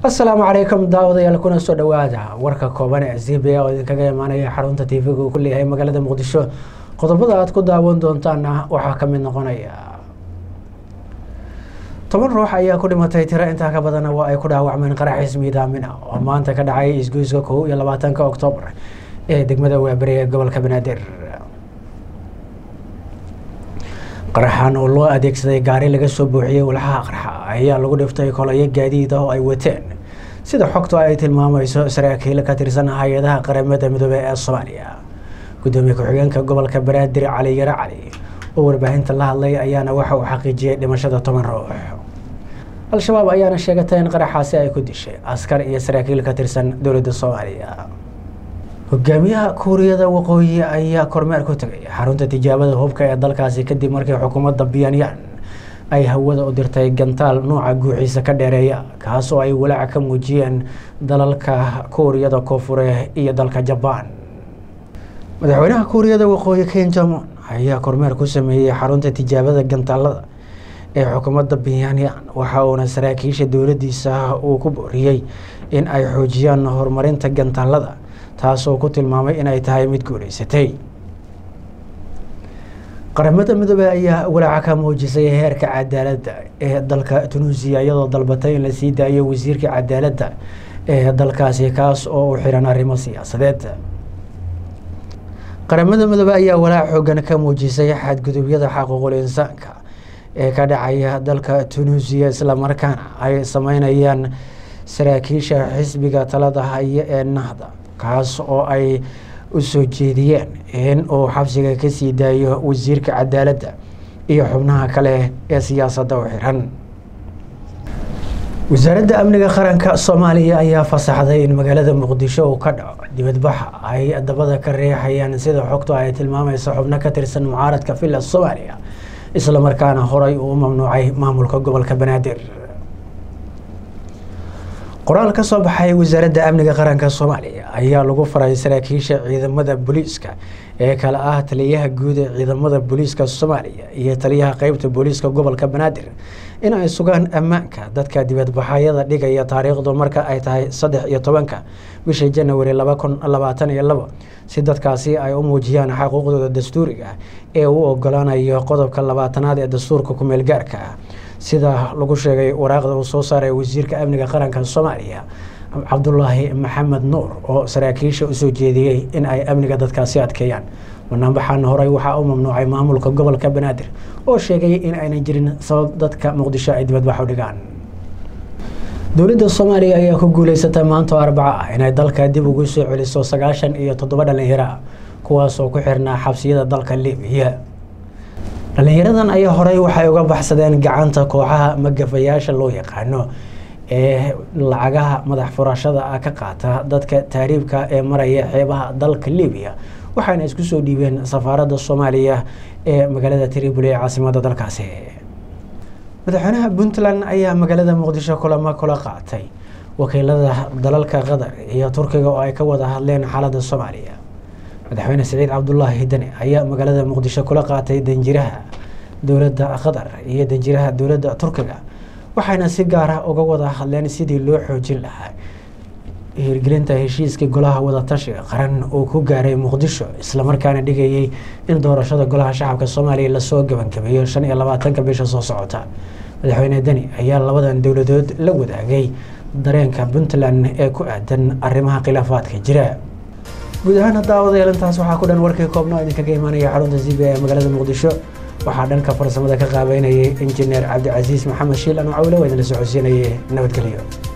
asalaamu calaykum daawadayaal kuna soo dhawaada warka kooban ee z b a oo idinkaga imaanaya xarunta tv-ga uu ku leeyahay magaalada muqdisho qodobada aad ku daawan doontaana waxaa ka mid noqonaya toban ruux ayaa ku dhimatay tiro intaa ka badana waa ay ku dhaawacmeen qaraxiis miidaamina oo maanta ka dhacay isgoyska kow iyo labaatanka oktoobar ee degmada waaberi ee gobolka banaadir qaraxan oo loo adeegsaday gaari laga soo buuxiyey walxaha qarxa ayaa lagu dhiftay kolayo gaadiid ah oo ay wateen sida xogtu ay tilmaamayso saraakiil ka tirsan hay-adaha qaramada midoobey ee soomaaliya gudoomiye ku-xigeenka gobolka banaadir cali yare cali oo warbaahinta la hadlay ayaana waxa uu xaqiijiyey dhimashada toban ruux al-shabaab ayaana sheegatay in qaraxaasi ay ku dishay askar iyo saraakiil ka tirsan dowladda soomaaliya hogaamiyaha kuuriyada waqooyi ayaa kormeer ku tegay xarunta tijaabada hubka ee dalkaasi kadib markii xukuumadda pyongyang ay hawada u dirtay gantaal nuuca guuxiisa ka dheereeya kaas oo ay walaac ka muujiyeen dalalka kuuriyada koonfure iyo dalka jabaan madaxweynaha kuuriyada waqooyi ken jamon ayaa kormeer ku sameeyey xarunta tijaabada gantaalada ee xukuumadda pyongyang waxa uuna saraakiisha dowladdiisa uu ku booriyey in ay xoojiyaan horumarinta gantaalada taasoo ku tilmaamay in ay tahay mid guuleysatay qaramada midoobey ayaa walaaca ka muujisay heerka cadaaladda ee dalka tunuusiya iyadoo dalbatay in la sii daayo wasiirka cadaaladda ee dalkaasi kaas oo u xiran arrimo siyaasadeed qaramada midoobey ayaa walaac xoogan ka muujisay xadgudubyada xaquuqul insaanka ee ka dhacaya dalka tunuusiya islamarkaana ay sameynayaan saraakiisha xisbiga talada haya ee nahda kaas oo ay u soo jeediyeen in uu xabsiga ka sii daayo wasiirka cadaaladda iyo xubnaha kale ee siyaasadda u xiran wasaaradda amniga qaranka soomaaliya ayaa fasaxday in magaalada muqdisho uu ka dhaco dibadbaxa ay dabada ka riixayaan sida xogtu ay tilmaamayso xubno ka tirsan mucaaradka villa soomaaliya islamarkaana horay uu u mamnuucay maamulka gobolka banaadir qoraal ka soo baxay wasaaradda amniga qaranka soomaaliya ayaa lagu faray saraakiisha ciidamada booliiska ee kale ah taliyaha guud ee ciidamada booliiska soomaaliya iyo taliyaha qeybta booliiska gobolka banaadir in ay sugaan ammaanka dadka dibadbaxayada dhigaya taariikhdu marka ay tahay saddex iyo tobanka bisha janawari laba kun labaatan iyo labo si dadkaasi ay u muujiyaan xaquuqdooda dastuuriga ee uu ogolaanayo qodobka labaatanaad ee dastuurka kumeel gaarka ah sida lagu sheegay waraaqda uu soo saaray wasiirka amniga qaranka soomaaliya cabdulaahi maxamed nuur oo saraakiisha usoo jeediyey in ay amniga dadkaasi adkeeyaan banaanbaxan horey waxaa u mamnuucay maamulka gobolka banaadir oo sheegay in aynan jirin sabab dadka muqdisho ay dibadbax u dhigaan dowladda soomaaliya ayaa ku guuleysatay maanta oo arbaco ah inay dalka dib ugu soo celiso sagaashan iyo toddoba dhalinyaro ah kuwaas oo ku xirnaa xabsiyada dalka libiya dhalinyaradan ayaa horey waxay uga baxsadeen gacanta kooxaha magafayaasha loo yaqaano ee lacagaha madax furashada ah ka qaata dadka taariibka ee maraya xeebaha dalka libiya waxayna isku soo dhiibeen safaaradda soomaaliya ee magaalada tripoli ee caasimada dalkaasi madaxweynaha puntland ayaa magaalada muqdisho kulamo kula qaatay wakiilada dalalka qatar iyo turkiga oo ay ka wada hadleen xaaladda soomaaliya madaxweyne siciid cabdulaahi dani ayaa magaalada muqdisho kula qaatay danjiraha dowladda qatar iyo danjiraha dowladda turkiga waxayna si gaara uga wada hadleen sidii loo xoojin lahaa hirgelinta heshiiska golaha wadatashiga qaran uu ku gaaray muqdisho islamarkaana dhigayay in doorashada golaha shacabka soomaaliya lasoo gabangabeeyo shan iyo labaatanka bisha soo socota madaxweyne deni ayaa labadan dowladood la wadaagay dareenka puntland ee ku aadan arrimaha khilaafaadka jira guud ahaan daawadayaal intaas waxaa ku dhan warkii koobna oo idinkaga imaanaya xarunta z b ee magaalada muqdisho waxaa dhanka farsamada ka qaabeynayay injineer cabdicasiis maxamed shiil ano cawle waa idinla socodsiinayay nabadgelyo